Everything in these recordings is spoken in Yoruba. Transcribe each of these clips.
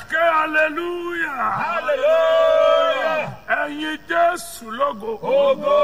ké hallelujah. Hallelujah. ẹ̀yin jésù lógo. Ogo.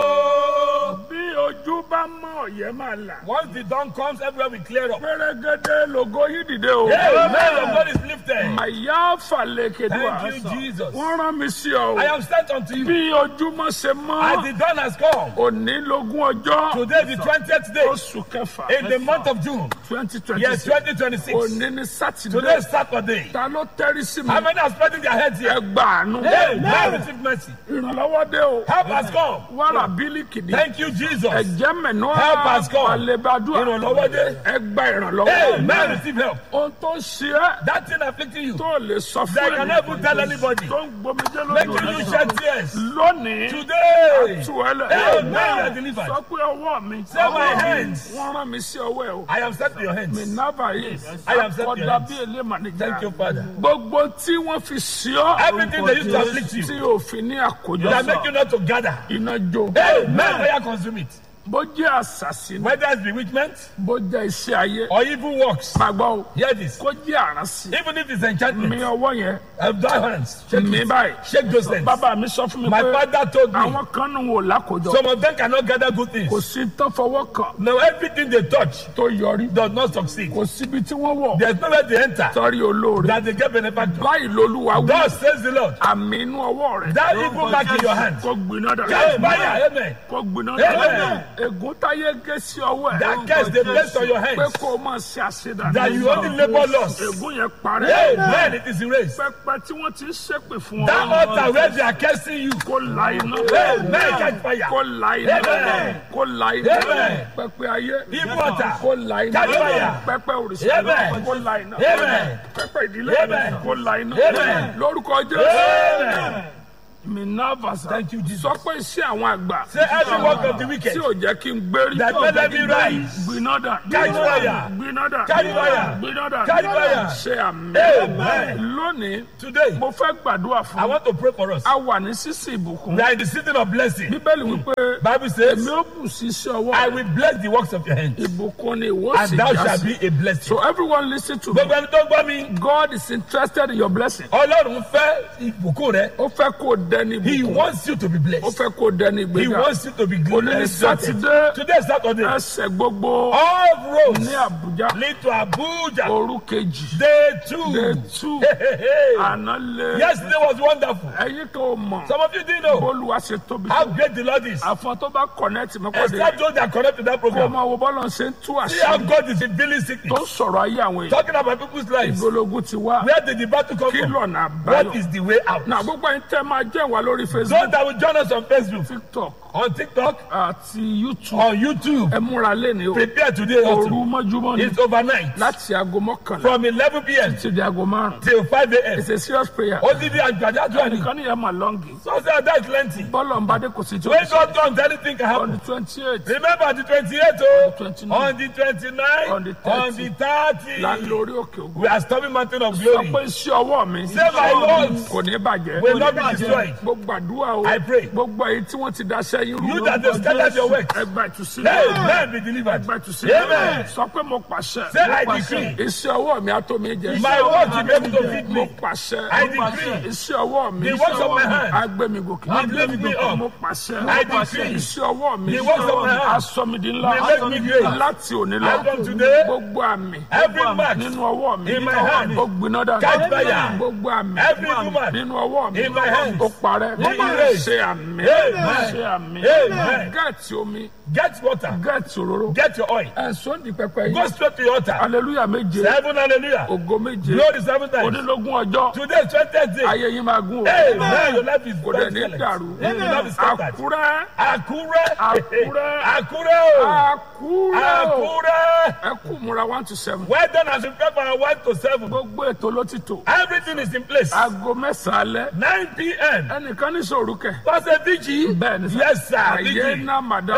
bí ojú bá mọ́ ọ̀yẹ́ máa là. Once the dawn comes, everywhere we clear up. pẹ́rẹ́gẹ́dẹ́ lógo yìí dìde o. Amen. Of God is lifted. àyà fàlẹ́kẹ̀dùà. Thank you, Jesus. wọ́n rán mi sí ọ. I am sent unto you. bí ojúmọ́ ṣe As mọ́. the dawn has come, òní lógún ọjọ́. today the 20th day oṣù kẹfà. in the month of June, twenty twenty yes, six. 2026. òní ní Today sátidé. is Saturday. ta ló tẹ́rí sí mi. How many are spreading their heads here? ẹ gbà àánú. Amen. Receive mercy. ìrànlọ́wọ́ dé o. Help has come. wàrà bílíkì ní. Thank you, Jesus. ẹ̀jẹ̀ mẹ́nu Help us, God. àlebàdúrà Ìrànlọ́wọ́ dé. ẹ gba ìrànlọ́wọ́ Amen. Receive help. ohun tó ṣe é That thing afflicting you, tó lè sọ fún that you can never tell anybody, tó ń gbomijé making lójú you rẹ shed tears. lónìí Today, tú ẹ lẹ Amen. You are delivered. sọ pé ọwọ́ mi Say my hands. wọ́n rán mi sí ọwọ́ ẹ o I am set to your hands. nábà yìí I am set to your ọ̀dà hands. bí èlé mànìjà Thank you, Father. gbogbo tí wọ́n fi sí ọ Everything they used to afflict you, tí òfin ní àkójọ that make you not to gather. iná jó Amen. Fire consume it. bó jẹ́ àṣàṣì ni Whether it's bewitchment bó jẹ́ iṣẹ́ ayé or evil works. máa gbọ́ o Hear this. kó jẹ́ àránsì Even if it's mi enchantment, ọwọ́ yẹn of thy hands, shake mi it. báyìí Shake those hands. bàbá mi sọ fún mi My pé father told me àwọn kan nù wò lákòjọ some of them cannot gather good things. kò sí tó fọwọ́ kan Now everything they touch tó yọrí does not succeed. kò síbi tí wọ́n wọ̀ There's nowhere they enter sọ́rí olóore that they get benefactor. báyìí lolúwa wí God says the Lord. àmì inú ọwọ́ rẹ̀ That evil mark in your hand. kó gbiná dà Catch fire. Amen. kó gbiná Amen. dà ègún táyé gé sí ọwọ́ ẹ̀ That curse they placed on your pé hands. kó o máa ṣe àṣedà That you only labor loss. ègún yẹn parẹ́ Amen. It is erased. pẹpẹ tí wọ́n ti ń ṣépè fún That ọ altar where they are cursing you. kó la iná Amen. Catch fire. kó la iná Amen. kó la iná Amen. pẹpẹ ayé Evil altar. kó la iná Catch fire. pẹpẹ òrìṣà Amen. kó la iná Amen. pẹpẹ ìdílé Amen. kó la iná Amen. lórúkọ Amen. jésù minavasa Thank you, Jesus. sọ pé iṣẹ́ àwọn àgbà Say every work of the wicked tí ò jẹ́ kí n gbérí that made them be rise. gbiná dà Catch fire. gbiná dà Catch fire. gbiná dà Catch fire. ṣe àmì Amen. lónìí Today, mo fẹ́ gbàdúrà I fún want to pray for us. a wà ní sísè ìbùkún We are in the season of blessing. bíbélì wípé Bible says, èmi ó bù sí iṣẹ́ ọwọ́ I rẹ̀. will bless the works of your hands, ìbùkún ni ìwọ and sì thou já shalt sí. be a blessing. so everyone listen to me Gbogbo ẹni tó ń gbọ́ mi, God is interested in your blessing Ọlọ́run fẹ́ ìbùkún rẹ. ó fẹ́ kó o dẹni He ìbùkún wants you to be ó blessed. fẹ́ kó o dẹni He ìgbéga wants you to be òní good ní and exalted. sátidé Today is Saturday. ẹsẹ̀ gbogbo All roads ní Àbújá lead to Abuja. òru kejì Day two. day two Hey, hey, hey. àná lé Yesterday was wonderful. ẹ̀yin kan ò mọ̀ Some of you didn't know bólúwa ṣe tóbi how tó great the Lord is. àfọ̀n tó bá connect mọ́kàndé Except those that connect to that kó o program. máa wo bọ́lá ṣe ń tú See how àṣírí God is revealing tó sickness. ń sọ̀rọ̀ ayé àwọn èèyàn Talking about people's lives. ìgbólógún ti wá Where did the battle come kí from? lọ́nà What àbáyọ is the way out? náà gbogbo ẹ̀yin tẹ́ máa jẹ́ ìwà lórí Those Facebook that will join us on Facebook, TikTok on TikTok, àti YouTube on YouTube, ẹ múra lẹ́ni o prepare today òru also. mọ́júmọ́ ni It's overnight láti aago mọ́kànlá from 11 p.m. ti di aago márùn till 5 a.m. it's a serious prayer Odidi Agbada Johnny. ẹnìkan nìyẹn máa lọ́ngì So say that's plenty. bọ́ọ̀lù ọ̀nbadé kò sí tí ó When ti God comes, anything can on happen. the twenty eight Remember the 28th, oh, 29, on the 29th, on the on the 30th. la ń lórí òkè ògùn We are storming mountain of sọ glory. pé iṣẹ́ ọwọ́ mi Say my words kò ní bàjẹ́ will not be destroyed. gbogbo àdúrà o I pray. gbogbo èyí tí wọ́n ti daṣẹ́ yín You that have scattered your works. ẹgbà ìtúsílẹ̀ Amen. Be delivered. ẹgbà ìtúsílẹ̀ Amen. sọ pé mo pàṣẹ Say I decree. iṣẹ́ ọwọ́ mi á tó mi jẹ My words will be able to feed mo me. pàṣẹ I decree. iṣẹ́ ọwọ́ mi The works of my hand á gbé mi gòkè will lift me up. mo pàṣẹ I decree. iṣẹ́ ọwọ́ mi The works of my hand á sọ mi di ńlá will make me great. láti òní As lọ from today, gbogbo àmì every mark nínú ọwọ́ mi in my hand ó gbiná dànù catch fire. gbogbo àmì Every woman nínú ọwọ́ mi in my hand ó parẹ́ be erased. ṣe àmì Amen. ṣe àmì Amen. gẹ́ẹ̀tì omi Get water. gẹ́ẹ̀tì òróró Get your oil. ẹ̀sùn di pẹpẹ Go yìí straight to your altar. aleluya méje Seven hallelujah. ògo méje Glory seven times. onílógún ọjọ́ Today is 20th day. ayé yín máa gún o Amen. Your life is kò dẹ̀ ní excellent. dàrú Your life is scattered. àkúrẹ́ Àkúrẹ́. Àkúrẹ́. Àkúrẹ́ o. àkúrẹ́ o Àkúrẹ́. ẹ kú múra one to seven Well done as you prepare for one to seven. gbogbo ètò ló ti tò Everything is in place. aago mẹ́sàn-án alẹ́ 9 p.m. ẹnìkan ní sòrú kẹ Pastor Vigi. bẹ́ẹ̀ ni sá Yes, sir. ayé Vigi. náà màdá Hallelujah.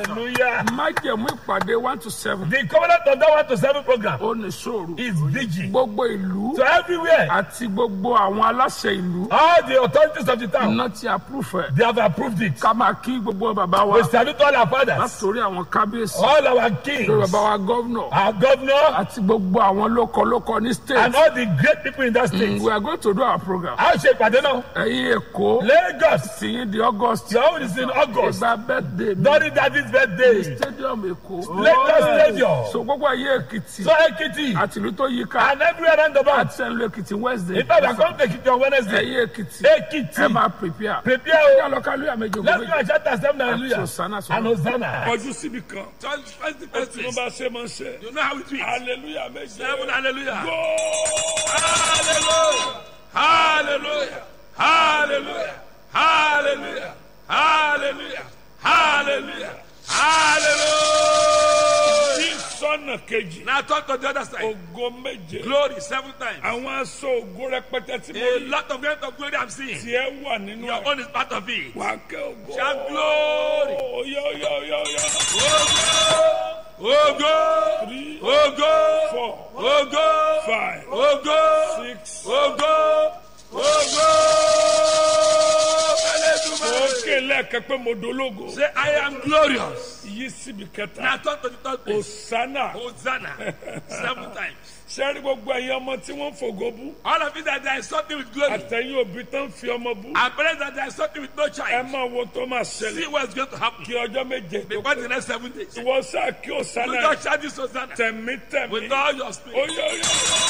Hallelujah. májẹ̀mú ìpàdé one to seven The covenant of that one to seven program ó ní sóòrù is vigil. gbogbo ìlú So everywhere, àti gbogbo àwọn aláṣẹ ìlú all the authorities of the town, iná ti approve ẹ̀ they have approved it. ká máa kí gbogbo bàbá wa We salute all our fathers, látòrí àwọn kábíyèsí all our lórí kings, bàbá wa gọ́vnọ̀ our governor, àti gbogbo àwọn lókọlókọ ní and state all the great people in that state. we are going to do our program A ṣe ìpàdé náà. ẹ̀yin èkó Lagos, tìyín di august your own is in August. ìgbà birthday mi During David's birthday. stadium èkó Lagos Stadium. so gbogbo ẹ̀yin èkìtì So Ekiti àti ìlú tó yí ká and everywhere around the world. àti ẹ̀lú èkìtì wednesday In fact, we are going to Ekiti on Wednesday. ẹ̀yin èkìtì Ekiti. ẹ máa prepare Prepare ẹ o. lọ ká lóyà méjì Let's ògbó go and shout ourselves hallelujah. Hosanna sọ̀rọ̀. And Hosanna. kọjú síbi kan First the ó first ti place. mú bá ṣe máa ń ṣe You know how it is. hallelujah méje Seven hallelujah. Go! Hallelujah. Hallelujah. Hallelujah. Hallelujah. Hallelujah. Hallelujah. Hallelujah. sí sọ́nà kejì Now talk to the other side. ògo méje Glory seven times. àwọn aṣọ ògo rẹpẹtẹ tí mo A rí lot of great of glory I'm seeing. tiẹ̀ wà nínú Your ẹ̀ own is part of it. wà á kẹ́ ògo Shout glory. oyá oyá oyá oyá Ogo. Ogo. three Ogo. four Ogo. five Ogo. six Ogo. Ogo. òkè lẹ́ẹ̀kẹ́ pé mo dológo Say, I am glorious. yí síbi kẹta Now turn to the third place. Hosanna Hosanna. Seven times. sẹ́rí gbogbo ẹ̀yin ọmọ tí wọ́n ń fògo bú All of you that there is something with glory. àtẹ̀yìn òbí tó ń fi ọmọ bú And parents that there is something with no ẹ child. máa wo tó máa See ṣẹlẹ̀ what's going to happen. kí ọjọ́ méje tó Before the next seven days. ìwọ sáà kí You Hosanna just shout this Hosanna. tẹ̀mítẹ̀mí With all your spirit. oyá oyá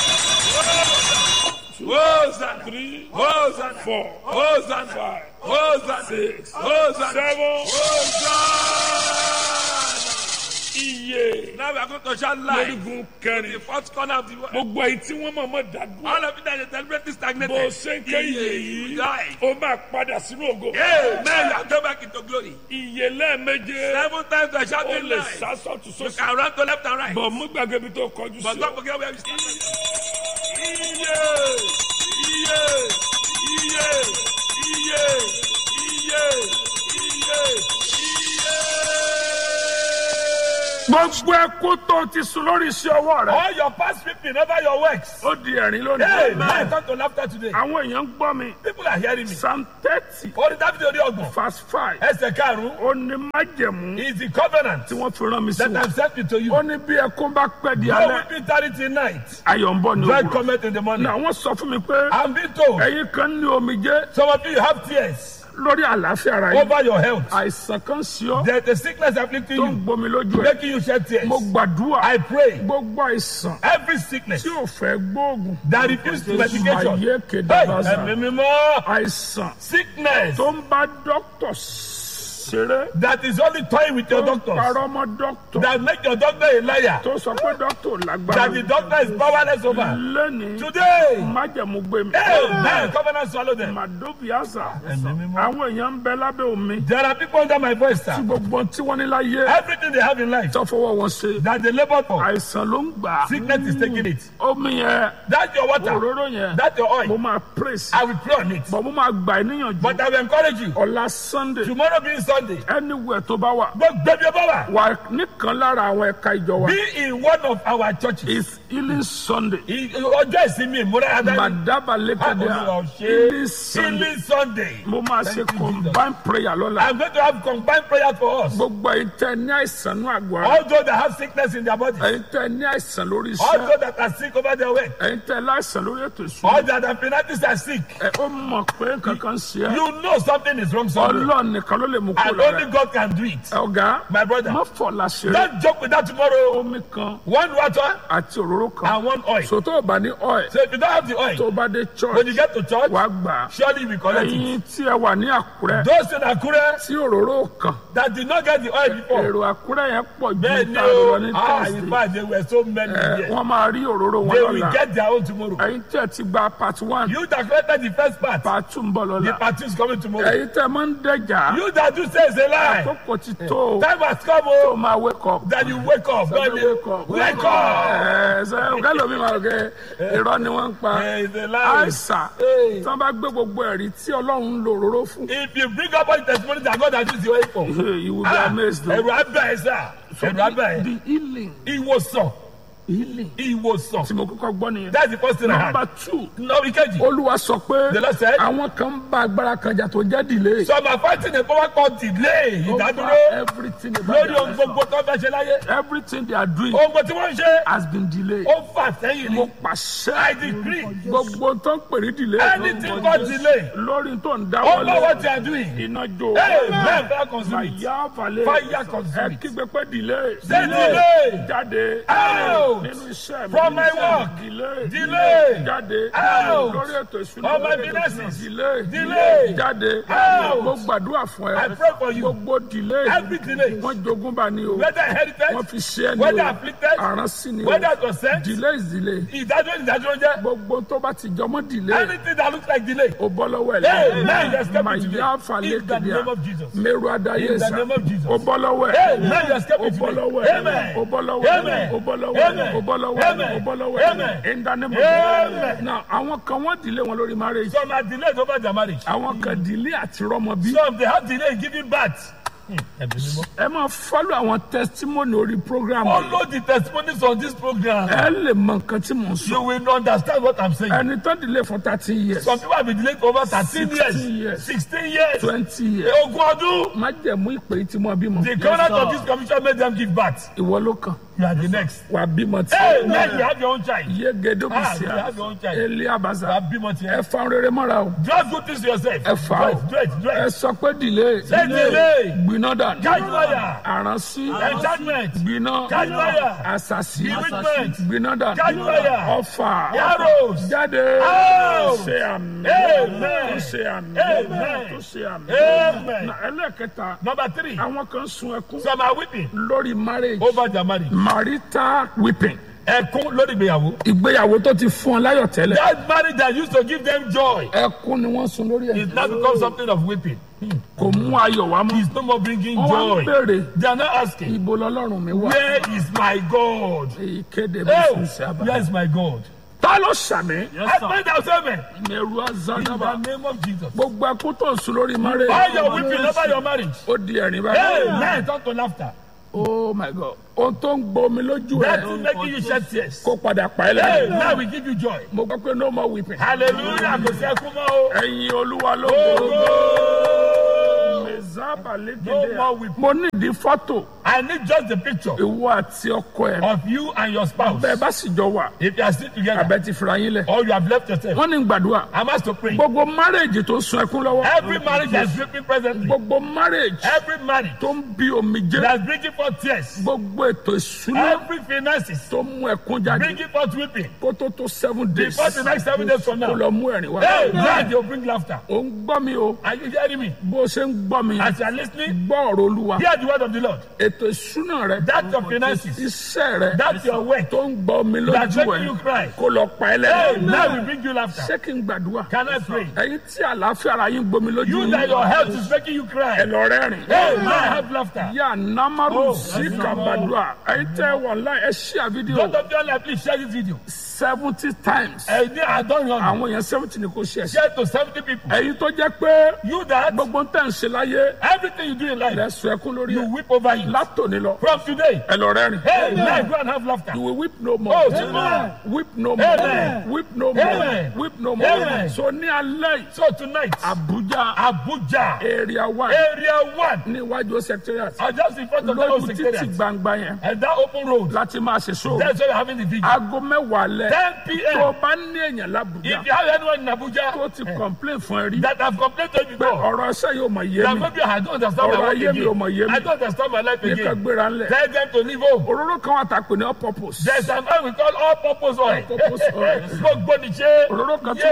Hosanna. three Hosanna. four Hosanna. five Hosanna. six Hosanna. seven Hosanna. iye Now we are going to shout live. lórígun The kẹrin fourth corner of the world. gbogbo èyí tí wọ́n máa mọ̀ dádúró All of you that is deliberately stagnated. bó ṣe ń ké iye You yìí die. ó máa padà sínú ògo Amen. You are going back into glory. iye lẹ́ẹ̀méje Seven times I ó shouted lè live. sá sọ́tún You sósì can run to left and right. bọ̀ mú gbàgbé ibi tó kọjú But sí don't ọ. forget where you started. Iye, iye, iye, iye, iye, iye, gbogbo ẹkú tó ti sùn lórí iṣẹ́ ọwọ́ rẹ All your past weeping over your works. ó di ẹ̀rín lónìí. Amen. Turn to laughter today. àwọn èèyàn ń gbọ́ mi People are hearing me. psalm thirty Orí Dáfídì orí ọgbọ̀n. verse five Ẹsẹ̀ karùn-ún ó ní májẹ̀mú is the covenant tí wọ́n fi rán mi sí that wọn. I'm sending to you. ó ní bí ẹkún bá pẹ́ di No alẹ́ weeping tarry till night. ayọ̀ ń bọ̀ ní Joy òwúrọ̀. cometh in the morning. ní àwọn sọ fún mi pé I'm being told ẹ̀yin kan ní omijé some of you have tears lórí àlàáfíà ara yìí over your health. àìsàn kan sí ọ There's a sickness afflicting tó ń you, gbomi lójú ẹ making you shed tears. mo gbàdúrà I pray gbogbo àìsàn every sickness tí ò fẹ́ gbóògùn that refuse to medication. ayé Hey, kedabasa ẹ̀mí mímọ́. àìsàn Sickness tó ń bá dókítà ṣeré that is only toying with your tó ń doctors. parọ́ mọ́ dókítà That make your doctor a liar. tó sọ pé dókítà ò lágbára That the doctor is powerless over. lẹ́ni Today, májẹ̀mú gbé mi amen. Covenant swallow them. màdóbíàsà Ẹ̀mí mímọ́. àwọn èèyàn ń bẹ lábẹ́ omi There are people under my voice, tí sir. gbogbo tí wọ́n ní láyé Everything they have in life tó fọwọ́ wọn ṣe that they labor for, àìsàn ló ń gbà á. sickness is taking it. omi yẹn That's your water. òróró yẹn That's your mo oil. máa praise I will pray on it. bọ̀ mo máa gbà ẹ́ níyànjú But I will encourage you. ọ̀la sunday Tomorrow being Sunday, anywhere tó bá wà gbogbo ẹbí ọba wa. wà nìkan lára àwọn ẹ̀ka ìjọ wa Be in one of our churches. is healing sunday I- Ọjọ́ ìsinmi ìmúra Adáni. madaba lẹ́kẹ̀dẹ́ Olúwa ò ṣe healing sunday Healing Sunday. mo máa ṣe Thank you, Jesus. combined prayer lọ́la I'm going to have combined prayer for us. gbogbo ẹ̀yin tẹ́ ní àìsàn ní àgọ́ ara All those that have sickness in their body. ẹ̀yin tẹ́ ní àìsàn lórí All iṣẹ́ those that are sick over their way. ẹ̀yin tẹ́ láìsàn lórí ètò All ìṣúná that have finances are sick. ẹ̀ ó mọ̀ pé nǹkan kan ṣe é You know something is wrong somewhere. ọlọ́run nìkan ló lè mú kó And lára only ẹ̀. God can do it. ọ̀gá My brother. má fọ̀ láṣẹ rẹ̀ Don't joke with that tomorrow. omi kan One water àti òróró kan and one oil. sòtò ọba ní oil So if you don't have the tó oil, bá dé when church you get to church, wàá gbà á surely you will collect it. ẹ̀yin tí ẹ wà ní àkúrẹ́ Those in Akure tí òróró kan that did not get the oil before, èrò àkúrẹ́ yẹn pọ̀ ju then tá a lọ ní no, ah, in thursday fact, they were so many ẹ here. wọ́n máa rí òróró wọn They will lọ́la get their own tomorrow. ẹ̀yin tí ẹ ti gba part one You that collected the first part, part two ń bọ̀ the lọ́la part two is coming tomorrow. ẹ̀yin tẹ́ máa ń dẹ̀jà You that do say it's a lie, àkókò ti tó o time has come, tó oh, máa wake up that you wake up. God, wake up wake up. ẹ ẹsẹ̀ kẹlòmí máa kẹ irọ́ ni wọ́n ń pa Eh, it's a lie. àìsà Hey. tí wọ́n bá gbé gbogbo ẹ̀rí tí ọlọ́run ń lo òróró fún If you bring up all the testimonies that God has used your way for. you will be amazed though. Ẹ̀rù abẹ́ ẹ̀ sà. Ẹ̀rù abẹ́ ẹ̀. the healing Ìwòsàn. healing Ìwòsàn. tí mo kọ́kọ́ gbọ́ nìyẹn. That's the first thing I number had. two Nọ́ọ̀rì kejì. olúwa sọ pé The Lord said- àwọn kan ń bá agbára kan jà tó jẹ́ delay. Some are fighting a power called delay. Over Ìdádúró. everything about Lórí their ohun life. gbogbo tó fẹ́ ṣe láyé. everything they are doing Ohun gbogbo tí wọ́n ń ṣe. has been delayed. Ó fà sẹ́yìn mo ni. pàṣẹ I decree. gbogbo tó ń pè ní delay Anything but delay. lórí tó ń Over what dáwọ́lé you are doing. iná jó Hey, man, fire consume it. fàyà falẹ̀ Fire consume ẹ it. kígbe pé delay Say delay. jáde Out. nínú iṣẹ́ mi From nínú my iṣẹ́ mi. work. delay Delay. jáde Out. lórí ètò ìṣúná All my lórí ètò businesses. ìṣúná. delay Delay. jáde Out. mo gbàdúrà fún I ẹ pray for you. gbogbo delay Every delay. wọ́n jogún bá ní o Whether inherited. wọ́n fi ṣe ẹni Whether o afflicted. àrán sí ni o Whether it was sent. delay is delay Ìdájọ́ ìdájọ́ jẹ́. gbogbo tó bá ti jọmọ́ delay Anything that looks like delay. o bọ́ lọ́wọ́ ẹ̀ Hey, man, you escape mà it today. yá falẹ̀ In the kìdíà name of Jesus. mẹ́rù adáyé In the sá name of Jesus. o bọ́ lọ́wọ́ Hey, ẹ̀ man, you escape o it bọ́ today. lọ́wọ́ ẹ̀ Amen. o bọ́ lọ́wọ́ ẹ̀ Amen. o bọ́ lọ́wọ́ ẹ̀ Amen. o bọ́ lọ́wọ́ ẹ̀ Amen. o bọ́ lọ́wọ́ ẹ̀ Amen. in the name of Amen. now àwọn kan wọ́n delay wọn lórí marriage Some are delayed over their marriage. àwọn kan delay àti rọ́mọ bí Some they have delay in giving birth. Ẹ̀mí mímọ́. ẹ máa follow àwọn testimony orí program Follow the testimonies on this program. ẹ lè mọ nǹkan tí mò ń sọ You will understand what I'm saying. ẹni tó delay for thirteen years Some people have been delayed for over 13 16 years, years. 16 years, twenty years ogún ọdún. má jẹ̀mú ìpè tí mo bímọ The covenant of this commission made them give birth. ìwọ ló kàn You are the next. wà á bímọ tí Hey, man, you have your own child. yégedo Ah, you bìsíà have your own child. eli You abaza have bímọ tiẹ̀. ẹ fa rere mọ́ra o Just good things to yourself. ẹ fa o Do it, do it, do ẹ it. sọ pé delay Say delay. gbiná dànù Catch fire. àránsí Enchantment. gbiná Catch fire. àṣàṣì Bewitchment. gbiná dànù Catch fire. ọfà Arrows. jáde Out. ṣe àmì Amen. tó ṣe àmì Amen. tó ṣe àmì Amen. Na ẹlẹ́kẹta Number three. àwọn kan sun ẹkún Some are weeping lórí marriage over their marriage. marital weeping Ẹkún lórí ìgbéyàwó. ìgbéyàwó tó ti fún ọ láyọ̀ tẹ́lẹ̀ That marriage that used to give them joy ẹkún ni wọ́n sun lórí ẹ̀ is now become something of weeping. kò mú ayọ̀ wá mọ́ It's no more bringing wọ́n wá ń joy. béèrè They are not asking, ibo lọ́lọ́run mi wà Where is my God? ìkéde bí Oh, sùn sí abá. where is my God? ta ló sàmì I pray that seven mẹrù in azanaba the name of Jesus. gbogbo ẹkún tó ń sun lórí marriage All your weeping over your marriage. ó di ẹ̀rín Hey, báyìí now turn to laughter. oh my god ohun tó ń gbomi lójú That ẹ is making you shed tears. kó padà pa ẹ́ Hey, lẹ́yìn now we give you joy. mo gbọ́ pé no more weeping Hallelujah. Kò sí ẹkún mọ́ o. ẹ̀yin olúwa ló gbòòrò Oh, mẹ̀zábà No lédè more weeping. mo nídìí fọ́tò I need just the picture ìwọ àti ọkọ ẹ of you and your spouse. bẹ́ẹ̀ bá sì jọ wà If you are still together abẹ́ ti fira yín lẹ̀ or you have left yourself, wọ́n ní gbàdúrà I'm asked to pray. gbogbo marriage tó sun ẹkún lọ́wọ́ Every marriage that's weeping presently, gbogbo marriage every marriage tó ń bí omijé that's bringing forth tears, gbogbo ètò ìṣúná every finances tó mú ẹkún jáde bringing forth weeping, kó tó tó seven days before the next seven days from kó now, lọ mú ẹ̀rín wá. hey, now you'll bring laughter. ò ń gbọ́ mi o Are you hearing me? bó o ṣe ń gbọ́ mi As you are listening, gbọ́ ọ̀rọ̀ olúwa hear the word of the Lord. ètò ìṣúná rẹ That's your finances. iṣẹ́ rẹ That's your work. tó ń gbọ́ mi That's lójú making you ẹ̀ cry. kó lọ pa ẹ́ Hey, lẹ́yìn. now we bring you laughter. ṣé kí n gbàdúrà Can I pray? ẹ̀yin tí àlàáfíà ara yín gbomi lójú You that your health is making you ẹ cry. lọ rẹ́rìn. Hey, now have laughter. yà namaru Oh, sí that's kàbàdúrà ẹ̀yin tẹ́ wà láì ẹ ṣí à fídíò Both of you online, please share this video. seventy times Ẹ̀yin ní àádọ́rin ọ̀nà. àwọn èèyàn seventy ni kò ṣe ẹ̀ṣẹ̀ Share to seventy people. ẹ̀yin tó jẹ́ pé You that gbogbo ń tẹ̀ ń ṣe láyé everything you do in life, lẹ́sùn ẹkún lórí you ẹ̀ weep over it. látòní lọ From today, ẹ lọ rẹ́rìn. hey, now go and have laughter. You will weep no more. Oh, Amen. Weep no more. Amen. Weep no more. Amen. Weep no more. Amen. So ní alẹ́ yìí, So tonight, Abuja Abuja, area one area one, ní iwájú secretariat are just in front of that lójú old títì secretariat. gbangba yẹn And that open road, láti máa ṣe sóò. that's why we're having the video. Aago mẹ́wàá lẹ̀ 10 tó p.m. o bá ní èèyàn lábùjá If you have anyone in Abuja tó ti complain fún ẹ rí that have complained to you pé before, ọ̀rọ̀ ẹsẹ̀ yóò mọ̀ yé that mi maybe I don't understand my Ọ̀rọ̀ life ayé mi ò mọ̀ yé again. mi. I don't understand my life ní ká again. gbéra ńlẹ̀. Tell them to leave home. Òróró kan wà tá a pè ní all purpose. There's an oil we call all purpose oil. All-purpose oil. Gbogbo ni ṣe. Òróró kan tún Yay. wà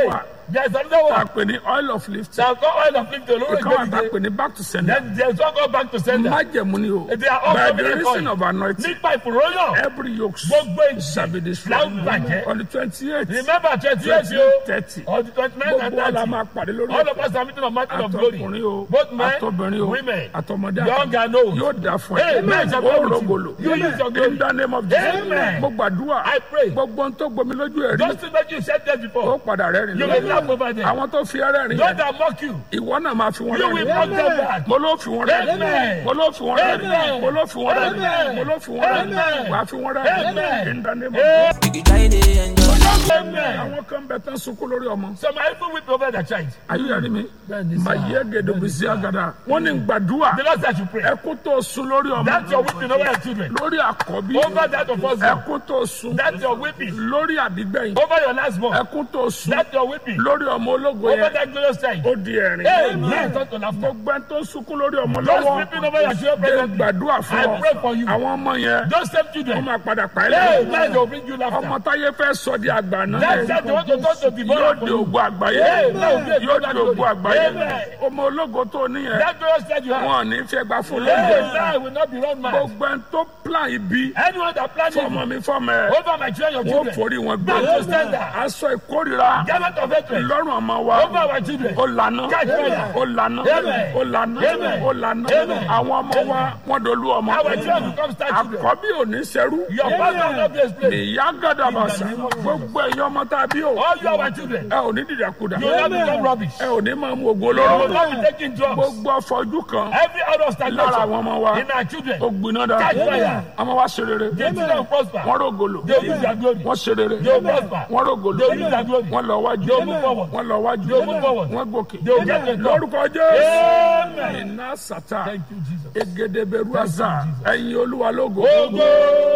There is another tá a one. pè ní oil of lift Shall call oil of fifty olóró ìkan wà tá a ìgbẹ́dìde. pè ní back to sender Then there is one call back to sender. májẹ̀mú ni o They are all by the covenant reason oil. of anointing Nípa ìfòròyàn. every yoke Gbogbo shall be ìjì. destroyed Láwọn bàjẹ́. on the twenty eight Remember twenty eight twenty yo. thirty On the twenty nine and gbogbo wa la thirty. máa pàdé lórí All of us are meeting on mountain of àtọkùnrin glory. o Both men, àtọbìnrin o women, àtọmọdé young and old. yóò dà fún Hey, ẹ men shall ó come with you. rògbòlò You use your glory. in the name of Jesus Amen. mo gbàdúrà I pray. gbogbo ohun tó gbomi lójú ẹ rí Those things that you said there ó before. padà rẹ́rìn You will laugh over them. àwọn tó fi ẹrẹ́ rìn Those that mock you. ìwọ náà máa fi wọn You will rẹ́rìn mock them back. mo ló fi wọn rẹ́rìn Amen. mo ló fi wọn rẹ́rìn Amen. mo ló fi wọn rẹ́rìn Amen. mo ló fi wọn rẹ́rìn Amen. wàá fi wọn rẹ́rìn Amen. in the name of Jesus. You try to enjoy. Amen. àwọn kan bẹ tán sunkún lórí ọmọ Some are even weep over their child. ayé yẹn ni mi Bẹ́ẹ̀ni sá. mà yẹ gèdè bìsí àgàdà wọn ní gbàdúrà The Lord said you pray. ẹkún tó sun lórí ọmọ That's your weeping over your children. lórí àkọ́bí Over that of us. ẹkún tó sun That's your weeping. lórí àbígbẹ̀yìn Over your last born. ẹkún tó sun That's your weeping. lórí ọmọ ológo Over yẹn that glorious child. ó di ẹ̀rín Amen. Turn to laughter. gbogbo ẹni tó sunkún lórí ọmọ Those lọ́wọ́ weeping over your children jẹ́ presently. gbàdúrà fún I ọ pray for you. àwọn ọmọ yẹn Those same wọ́n children. máa padà pa ẹ́ Amen. lẹ́yìn They will bring you ọmọ laughter. táyé fẹ́ sọ di àgbà náà That's that they want to turn to yóò devour di for you. ògo àgbáyé Amen. yóò di ògo àgbáyé Amen. ọmọ ológo tó níyẹn That glorious child you have. wọn ò ní fẹ́ gbà fún lóúnjẹ Amen. will not be run mad. gbogbo ẹni tó plan ibi Anyone that plans fọmọ evil mi fọmọ ẹ over my children, your wọn children. forí wọn gbé Back to sender. aṣọ ìkórira Garment of hatred lọ́rùn ọmọ wa over our children. ó lànà Catch fire. ó lànà Amen. ó lànà Amen. ó lànà Amen. àwọn ọmọ wa wọn dolú ọmọ Our children become star children. àkọ́bí ò ní sẹ́rú Your pastor will not be explained. ìyá gàdàbàṣà gbogbo ẹ̀yin ọmọ tá a bí o All you our children. ẹ ò ní dìdàkudà You will not become rubbish. ẹ ò ní máa mú ògo You will olóró not be taking drugs. gbogbo ọfọjú kan Every out of lára àwọn stagnation ọmọ wa in our children. ó gbiná dára Catch fire. ọmọ wa ṣe rere Their children will prosper. wọn rògòlò They will use their glory. wọn ṣe rere They will prosper. wọn rògòlò They will use their glory. wọn lọ wájú They will move forward. wọn lọ wájú They will move forward. wọn gòkè They will get to the top. lórúkọ jésù Amen. iná sátá Thank you, Jesus. egedeberu àzà ẹ̀yin olúwa lógo Ogo.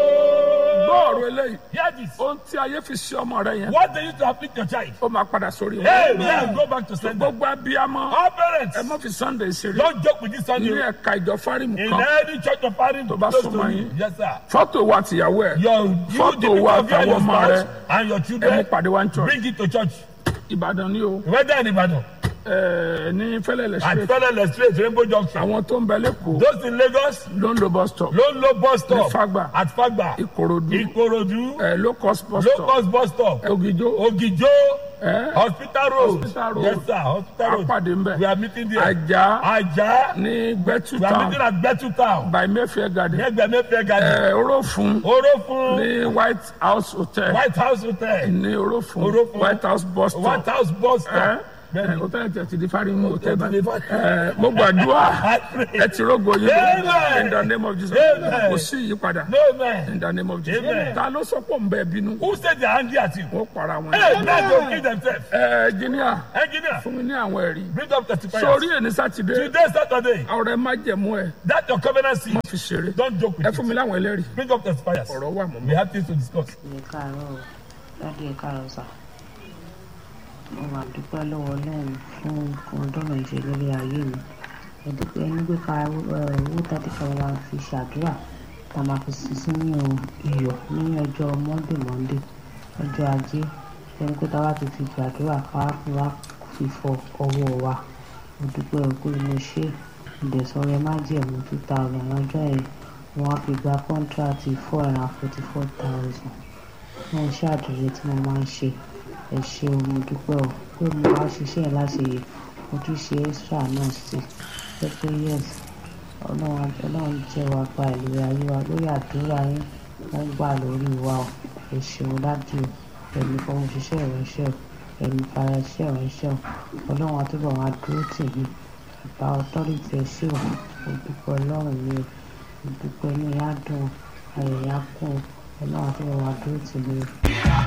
gbọ́ọ̀rọ̀ eléyìí Hear this. ohun tí ayé fi ṣe ọmọ rẹ yẹn What they used to afflict your child. ó máa padà sórí wọn Amen. Go back to sender. gbogbo abiyamọ All parents, ẹ má fi sunday ṣeré don't joke with this ní Sunday. ẹ̀ka ìjọ fárímù In kan any church of parents, Tó bá close súnmọ́ to yín. you. Yes, sir. fọ́tò wa tìyàwó ẹ̀ Your, you, Photo the people wa of you and your àtàwọn ọmọ spouse rẹ. and your ẹ mú children, pàdé wa ní church bring it to church. ìbàdàn ni o Whether in Ibadan, ẹ ní fẹlẹlẹ at street Federal Street, Rainbow Junction. àwọn tó ń bẹ lẹ́kọ̀ọ́ Those in Lagos, ló ń lo bus stop Lone Low Bus Stop. Ní Fagba. At Fagba. ìkòròdú Ikorodu. ẹ low cost bus Low stop Cost Bus Stop. ògìjó Ogijo. ẹ Hospital Road. Hospital Road. Yes, sir. Hospital Road. apàdé ń We bẹ are meeting there. ajá Ajah. ní gbẹtú We are meeting town at Betu Town. by mayfair garden Negbẹ Mayfair Garden. ẹ orófun Orofun. ní white house hotel White House Hotel. ní orófun Orófun. white house bus White stop House Bus ẹ Stop. ẹ hotel tẹ ti di fárímù hotel ti di báyìí Fárímù. ẹ mo gbàdúrà I pray. ẹ ti rógo yín Amen. in the name of jesus Amen. kò sí ìyípadà No man. in the name of jesus Amen. ta ló sọ pé òun bẹ bínú Who said they are angry at you? wọ́n para wọn. Hey, men don't kill themselves. ẹ jìnnìà Engineer, fún mi ní àwọn ẹ̀rí bring up testifiers. sórí ẹni sátidé Today, Saturday, ọ̀rẹ́ má jẹ̀mú ẹ that your covenant seed. má fi ṣeré Don't joke with ẹ it. fún mi láwọn ẹlẹ́rìí Bring up testifiers. ọ̀rọ̀ wà mọ́ We mi. have things to discuss. ẹ káàárọ̀ o dáàdi ẹ káàárọ̀ sà mo máa dúpẹ́ lọ́wọ́ ọlọ́run fún nǹkan ọdọ́rọ̀ ìṣe lórí ayé mi ẹ dúpẹ́ ẹni pé ká ẹ, owó tàbí ká máa fi ṣàdúrà tá a máa fi sí sínú iyọ̀ ní ọjọ́ monday monday ọjọ́ ajé ẹni pé tá a bá ti fi gbàdúrà ká wá fi wá fi fọ ọwọ́ wa mo dúpẹ́ o pé mo ṣe ìdẹ̀sọ̀rẹ́ má jẹ̀mú two thousand ọjọ́ yẹn wọ́n á fi gba kọ́ńtíráàtì four hundred and forty four thousand fún iṣẹ́ àdúrà tí mo máa ń ṣe ẹ ṣé o mo dúpẹ́ o pé mo wá ṣiṣẹ́ yẹn láti mo tún ṣe extra náà sí pé pé yes ọlọ́run ọlọ́run jẹ́ wa gba ìlú ayé wa lórí àdúrà yín wọ́n gbà lórí wa o ẹ ṣeun dájú o ẹ̀mí fọwọ́ ṣiṣẹ́ ìránṣẹ́ o ẹ̀mí fara iṣẹ́ ìránṣẹ́ o ọlọ́run àtúbọ̀ máa dúró tì mí ìgbà ọtọ́rìtì ẹ ṣé o mo dúpẹ́ ọlọ́run mi o mo dúpẹ́ inú yá dùn ayẹyẹ á kún o ọlọ́run àtúbọ̀ máa dúró tì mí o.